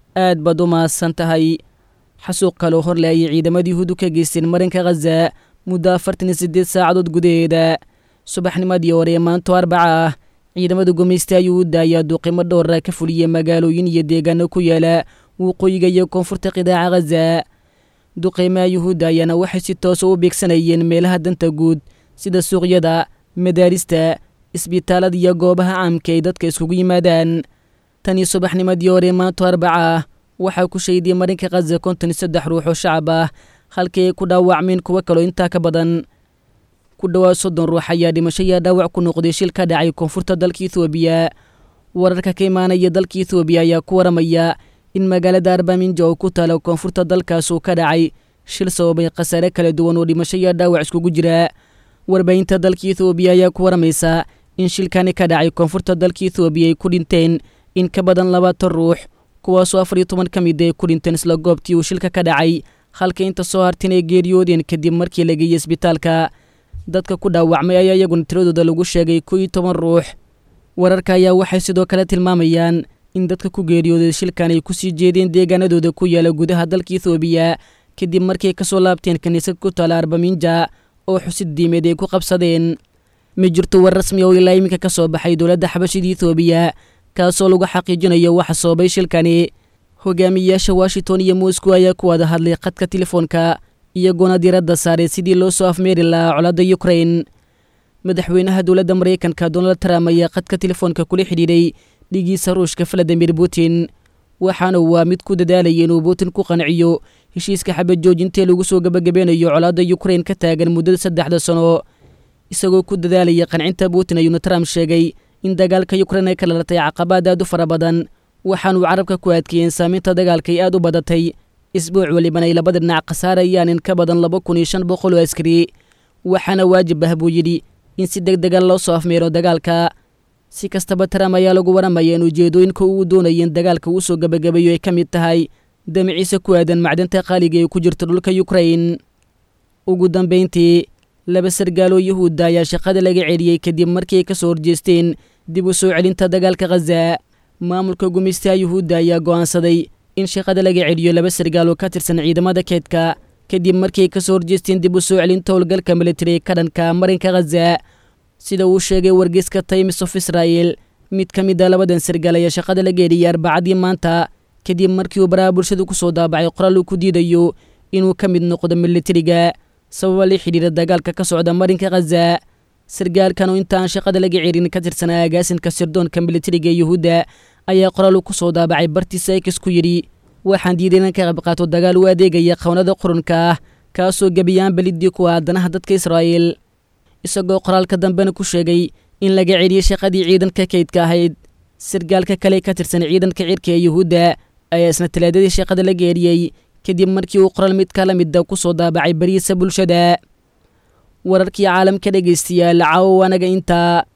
aad baad u mahadsan tahay xasuuq kaloo horle ayay ciidamadii yuhuudu ka geysteen marinka khaza muddo afartan iyo siddeed saacadood gudaheeda subaxnimadii hore ee maanto arbaca ah ciidamada gumaysta yuhuudda ayaa duuqimo dhowra ka fuliyey magaalooyin iyo deegaano ku yaala waqooyiga iyo koonfurta qidaaca khaza duqeymaha yuhuudda ayaana waxay si toosa u beegsanayeen meelaha danta guud sida suuqyada madaarista isbitaalada iyo goobaha caamka ay dadka iskugu yimaadaan tan iyo subaxnimadii hore maanto arbaca ah waxaa ku shaydiyey marinka khaza konton iyo saddex ruux oo shacab ah halkii ay ku dhaawacmeen kuwo kaloo intaa ka badan ku dhowaad soddon ruux ayaa dhimasho yaa dhaawac ku noqday shil ka dhacay koonfurta dalka ethoobiya wararka ka imaanaya dalka ethoobiya ayaa ku waramaya in magaalada arbaminja oo ku taala koonfurta dalkaas uu ka dhacay shil sababay khasaare kala duwan oo dhimasho yaa dhaawac iskugu jira warbaahinta dalka ethoobiya ayaa ku waramaysa in shilkani ka dhacay koonfurta dalka ethoobiya ay ku dhinteen in ka badan labaatan ruux kuwaasoo afar iyo toban ka mid ay ku dhinteen isla goobtii uu shilka ka dhacay halka inta soo hartin ay geeriyoodeen kadib markii la geeyey isbitaalka dadka ku dhaawacmay ayaa iyaguna tiradooda lagu sheegay koo iyo toban ruux wararka ayaa waxay sidoo kale tilmaamayaan in dadka ku geeriyooday shilkan ay kusii jeedeen deegaanadooda ku yaala gudaha dalka ethoobiya kadib markii ka soo laabteen kiniisad ku taala arbaminja oo xusid diimeed ay ku qabsadeen ma jirto war rasmi oo ilaa iminka ka soo baxay dowladda xabashida ethoobiya kaasoo lagu xaqiijinayo waxa sababay shilkani hogaamiyayaasha washington iyo moscow ayaa ku wada hadlay khadka telefoonka iyagoona diradda saaray sidii loo soo afmeeri lahaa colada ukrain madaxweynaha dowladda maraykanka donald trump ayaa khadka telefoonka kula xidhiidhay dhigiisa ruushka valadimir putin waxaana waa mid ku dadaalayay inuu putin ku qanciyo heshiiska xabad joojintaee lagu soo gebagabeynayo colaadda ukrain ka taagan muddada saddexda sano isagoo ku dadaalaya qancinta putin ayuuna trump sheegay in dagaalka ukrain ay ka dhalatay caqabaad aad u fara badan waxaanuu carabka ku adkeeyeen saamaynta dagaalka ay aad u badatay isbuuc weliban ay labada dhinac khasaarayaan in ka badan laba kun iyo shan boqol oo askari waxaana waajib ah buu yidhi in si deg dega loo soo afmeero dagaalka si kastaba trump ayaa lagu waramaya in ujeedooyinka uu doonaya in dagaalka uu soo gebagabeeyo ay ka mid tahay damiciisa ku aadan macdanta qaaliga ee ku jirta dhulka ukrain ugu dambayntii laba sargaaloo yuhuudda ayaa shaqada laga celiyey kadib markii ay ka soo horjeesteen dib u soo celinta dagaalka khaza maamulka gumaystaha yuhuudda ayaa go'aansaday in shaqada laga celiyo laba sargaaloo ka tirsan ciidamada keedka kadib markii ay ka soo horjeesteen dib u soo celinta howlgalka militari ee ka dhanka marinka khaza sida uu sheegay wargeyska times of israel mid ka mid a labadan sargaal ayaa shaqada laga eliyay arbacadii maanta kadib markii uu baraha bulshadu ku soo daabacay qoraal uu ku diidayo inuu ka mid noqdo militariga sababa la xidhiira dagaalka ka socda marinka khaza sargaalkan oo intaan shaqada laga cerin ka tirsanaa agaasinka sirdoonka militariga ee yuhuudda ayaa qoraal uu ku soo daabacay bartiisa ekis ku yidhi waxaan diiday inan ka qayb qaato dagaal u adeegaya qawnada qurunka ah kaasoo gebiyaan belidii ku ah danaha dadka israa'iil isagoo qoraalka dambena ku sheegay in laga celiyey shaqadii ciidanka kaydka ahayd sargaalka kale ka tirsan ciidanka cirka ee yuhuudda ayaa isna talaadadii shaqada laga eliyey kadib markii uu qoraal mid kala mida ku soo daabacay bariisa bulshada wararkii caalamka dhegaystayaal caawo anaga intaa